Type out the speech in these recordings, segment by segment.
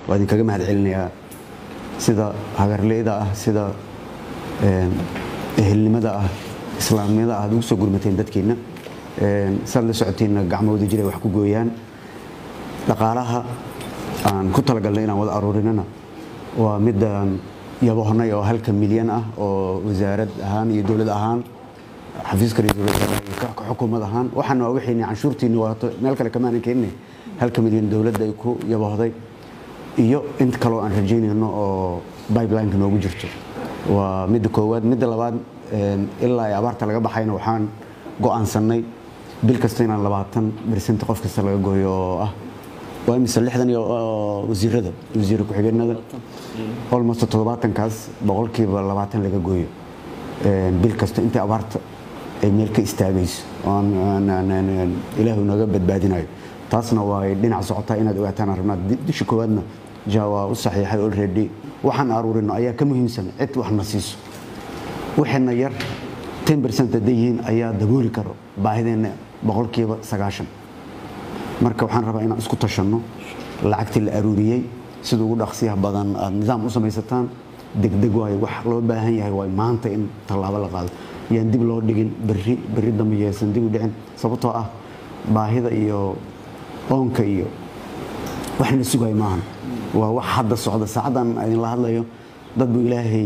waa idinkaga mahad celinayaa sida hagarleyda ah sida ehelnimada ah islaamnimada ah aad ugu soo gurmateen dadkeenna saad la socoteenna gacmahooda jiray wax ku gooyaan dhaqaalaha aan ku talagalnay inaan wada aruurinana waa midaan yabohnay oo halka milyan ah oo wasaarad ahaan iyo dowlad ahaan xafiiska ra-iisul wasaaraha iyo ka xukuumad ahaan waxaana waa wixii canshuurtiinni waato meel kale kamaanan keenine halka milyan dowladda ay ku yabohday iyo int kaloo aan rajaynayno oo bibelineka noogu jirto waa midda koowaad midda labaad ilaa ay abaarta laga baxayna waxaan go'aansannay bil kasta inaan labaatan bersent qof kasta laga gooyo oo ah waa imise lixdan iyo wasiirada wasiir ku-xigeenada almost toddobaatankaas boqolkiiba labaatan laga gooyo bil kasta intii abaarta ay meel ka istaagayso ilaahu naga badbaadinayo taasna waa dhinac socotaa inaad ogaataan rabnaa disha koowaadna ja waa u saxiixay already waxaan aruurino ayaa ka muhiimsan cid waxna siiso waxayna yar ten bercent hadday yihiin ayaa dabooli karo baahideenna boqolkiiba sagaashan marka waxaan rabaa inaan isku tashanno lacagtii la aruuriyey sida ugu dhaqsiyaha badan aad nidaam u samaysataan degdeg waayo wax loo baahan yahay waay maanta in tallaabo la qaado yaan dib loo dhigin berri berri dambe yeesan dib u dhicin sababtoo ah baahida iyo oonka iyo waxna sugay maahan waa wax hadda socda saacaddan idinla hadlayo dad buu ilaahay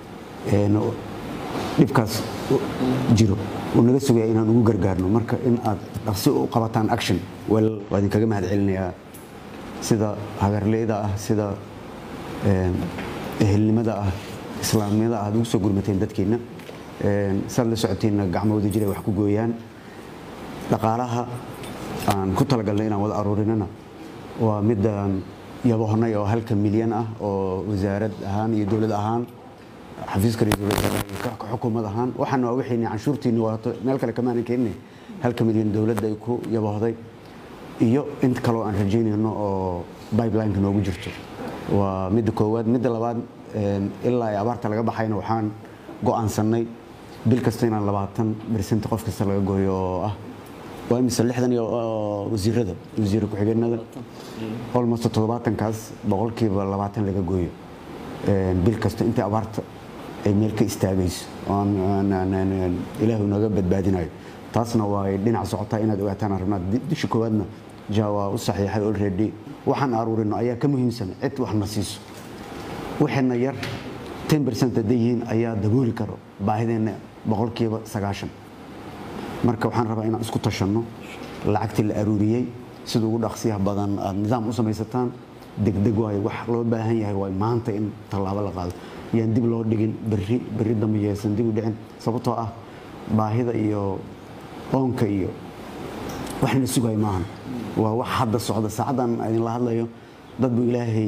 dhibkaas jiro uu naga sugaya inaan ugu gargaarno marka in aad dhaqsi u qabataan action waa idinkaga mahad celinayaa sida hagarleyda ah sida ehelnimada ah islaamnimada ah aad ugu soo gurmateen dadkeenna saad la socoteenna gacmahooda jiray wax ku gooyaan dhaqaalaha aan ku talagalnay inaan wada aruurinana waa midaan yabohnay oo halka milyan ah oo wasaarad ahaan iyo dowlad ahaan xafiiska ra-iisul wasaaraha iyo ka xukuumad ahaan waxaana waa wixii canshuurtiinni waato meel kale kamaanan keenine halka milyan dowladda ay ku yabohday iyo int kaloo aan rajaynayno oo bibelineka noogu jirto waa midda koowaad midda labaad ilaa ay abaarta laga baxayna waxaan go'aansannay bil kasta inaan labaatan bersent qof kasta laga gooyo oo ah waa imise lixdan iyo wasiirada wasiir ku-xigeenada almost toddobaatankaas boqolkiiba labaatan laga gooyo bil kasta intii abaarta ay meel ka istaagayso ilaahu naga badbaadinayo taasna waa dhinac socotaa inaad ogaataan rabnaa disha koowaadna ja waa u saxiixay already waxaan aruurino ayaa ka muhiimsan cid waxna siiso waxayna yar ten bercent hadday yihiin ayaa dabooli karo baahideenna boqolkiiba sagaashan marka waxaan rabaa inaan isku tashanno lacagtii la aruuriyey sida ugu dhaqsiyaha badan aad nidaam u samaysataan degdeg waayo wax loo baahan yahay waay maanta in tallaabo la qaado yaan dib loo dhigin berri berri dambe yeesan dib u dhicin sababtoo ah baahida iyo oonka iyo waxna sugay maahan waa wax hadda socda saacaddan idinla hadlayo dad buu ilaahay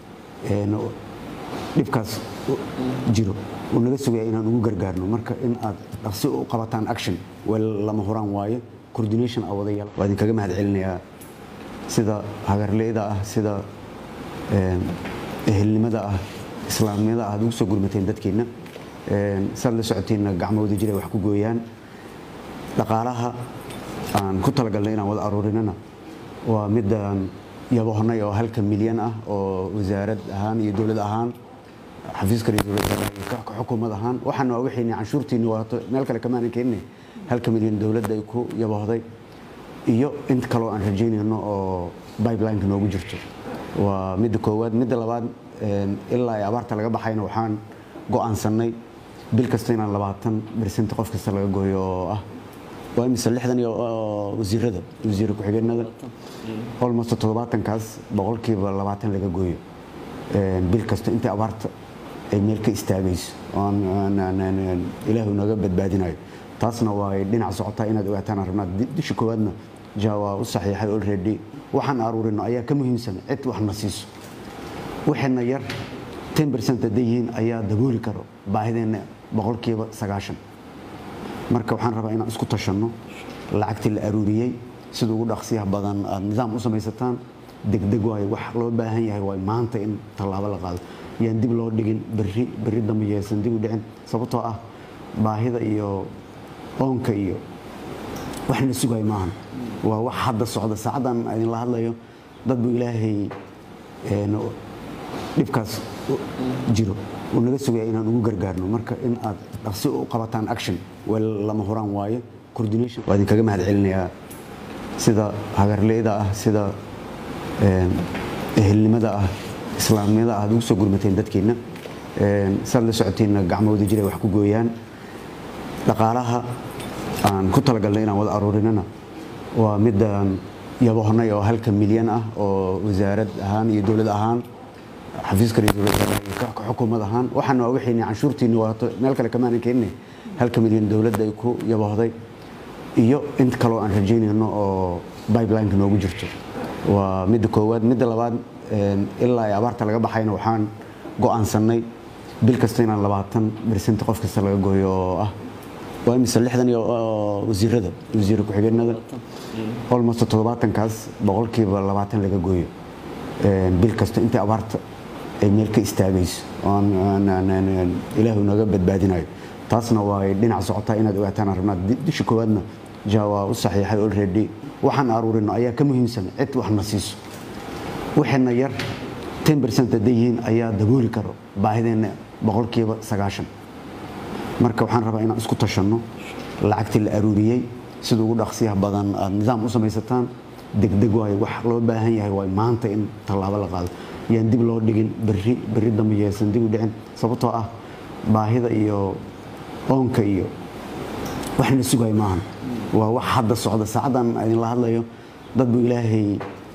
dhibkaas jiro uu naga sugaya inaan ugu gargaarno marka in aad dhaqsi u qabataan action wel lama huraan waaye coordination a wadayaal waa idinkaga mahad celinayaa sida hagarleyda ah sida ehelnimada ah islaamnimada ah aad ugu soo gurmateen dadkeenna saad la socoteenna gacmahooda jiray wax ku gooyaan dhaqaalaha aan ku talagalnay inaan wada aruurinana waa midaan yabohnay oo halka milyan ah oo wasaarad ahaan iyo dowlad ahaan xafiiska ra-iisul wasaaraha iyo ka xukuumad ahaan waxaana waa wixii canshuurtiinni waato meel kale kamaanan keenine halka milyan dowladda ay ku yabohday iyo int kaloo aan rajaynayno oo bibelineka noogu jirto waa midda koowaad midda labaad ilaa ay abaarta laga baxayna waxaan go'aansannay bil kasta inaan labaatan bersent qof kasta laga gooyo oo ah waa imise lixdan iyo wasiirada wasiir ku-xigeenada almost toddobaatankaas boqolkiiba labaatan laga gooyo bil kasta intii abaarta ay meel ka istaagayso ilaahu naga badbaadinayo taasna waa dhinac socotaa inaad ogaataan rabnaa disha koowaadna ja waa u saxiixay already waxaan aruurino ayaa ka muhiimsan cid waxna siiso waxayna yar ten bercent hadday yihiin ayaa dabooli karo baahideenna boqolkiiba sagaashan marka waxaan rabaa inaan isku tashanno lacagtii la aruuriyey sida ugu dhaqsiyaha badan aad nidaam u samaysataan degdeg waayo wax loo baahan yahay waay maanta in tallaabo la qaado yaan dib loo dhigin berri berri dambe yeesan dib u dhicin sababtoo ah baahida iyo oonka iyo waxna sugay maahan waa wax hadda socda saacaddan idinla hadlayo dad buu ilaahay dhibkaas jiro uu naga sugaya inaan ugu gargaarno marka in aad dhaqsi u qabataan action wel lama huraan waaye coordination waa idinkaga mahad celinayaa sida hagarleyda ah sida ehelnimada ah islaamnimada ah aad ugu soo gurmateen dadkeenna saad la socoteenna gacmahooda jiray wax ku gooyaan dhaqaalaha aan ku talagalnay inaan wada aruurinana waa midaan yabohnay oo halka milyan ah oo wasaarad ahaan iyo dowlad ahaan xafiiska ra-iisul wasaaraha iyo ka xukuumad ahaan waxaan waa wixii canshuurtiinni waato meel kale kamaanan keenine halka milyan dowladda ay ku yabohday iyo inta kaloo aan rajaynayno oo bibelineka noogu jirto waa midda koowaad midda labaad ilaa ay abaarta laga baxayna waxaan go'aansannay bil kasta inaan labaatan bersent qof kasta laga gooyo oo ah waa imise lixdan iyo wasiirada wasiir ku-xigeenada almost toddobaatankaas boqolkiiba labaatan laga gooyo bil kasta intii abaarta ay meel ka istaagayso ilaahu naga badbaadinayo taasna waa dhinac socotaa inaad ogaataan rabnaa disha koowaadna ja waa u saxiixay already waxaan aruurino ayaa ka muhiimsan cid waxna siiso waxayna yar ten bercent hadday yihiin ayaa dabooli karo baahideenna boqolkiiba sagaashan marka waxaan rabaa inaan isku tashanno lacagtii la aruuriyey sida ugu dhaqsiyaha badan aad nidaam u samaysataan degdeg waayo wax loo baahan yahay waay maanta in tallaabo la qaado yaan dib loo dhigin berri berri dambe yeesan dib u dhicin sababtoo ah baahida iyo oonka iyo waxna sugay maahan waa wax hadda socda saacaddan idinla hadlayo dad buu ilaahay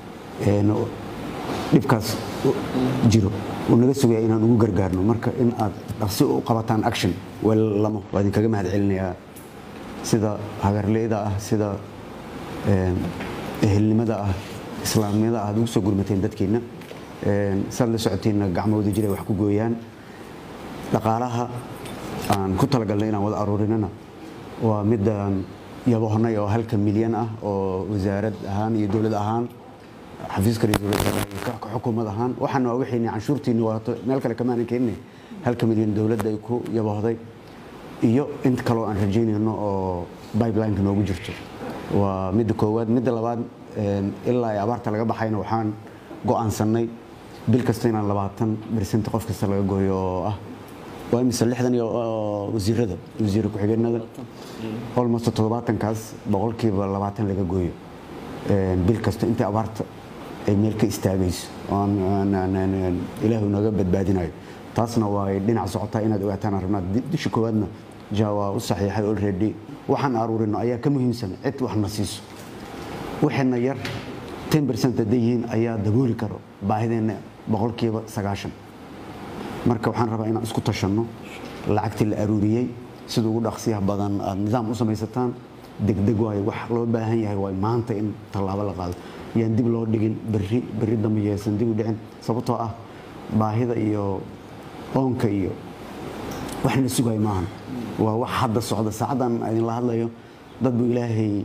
dhibkaas jiro uu naga sugaya inaan ugu gargaarno marka in aad dhaqsi u qabataan action wel lama waa idinkaga mahad celinayaa sida hagarleyda ah sida ehelnimada ah islaamnimada ah aad ugu soo gurmateen dadkeenna saad la socoteenna gacmahooda jiray wax ku gooyaan dhaqaalaha aan ku talagalnay inaan wada aruurinana waa midaan yabohnay oo halka milyan ah oo wasaarad ahaan iyo dowlad ahaan xafiiska ra-iisul wasaaraha iyo ka xukuumad ahaan waxaan waa wixii canshuurtiinni waato meel kale kamaanan keenine halka milyan dowladda ay ku yabohday iyo inta kaloo aan rajaynayno oo bibelineka noogu jirto waa midda koowaad midda labaad ilaa ay abaarta laga baxayna waxaan go'aansannay bil kasta inaan labaatan bersent qof kasta laga gooyo oo ah waa imise lixdan iyo wasiirada wasiir ku-xigeenada almost toddobaatankaas boqolkiiba labaatan laga gooyo bil kasta intii abaarta ay meel ka istaagayso ilaahu naga badbaadinayo taasna waa dhinac socotaa inaad ogaataan rabnaa disha koowaadna ja waa u saxiixay already waxaan aruurino ayaa ka muhiimsan cid waxna siiso waxayna yar ten bercent hadday yihiin ayaa dabooli karo baahideenna boqolkiiba sagaashan marka waxaan rabaa inaan isku tashanno lacagtii la aruuriyey sida ugu dhaqsiyaha badan aad nidaam u samaysataan degdeg waayo wax loo baahan yahay waay maanta in tallaabo la qaado yaan dib loo dhigin berri berri dambe yeesan dib u dhicin sababtoo ah baahida iyo oonka iyo waxna sugay maahan waa wax hadda socda saacaddan idinla hadlayo dad buu ilaahay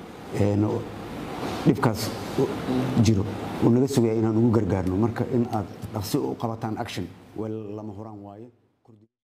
dhibkaas jiro uu naga sugaya inaan ugu gargaarno marka in aad dhaqsi u qabataan action wel lama huraan waaye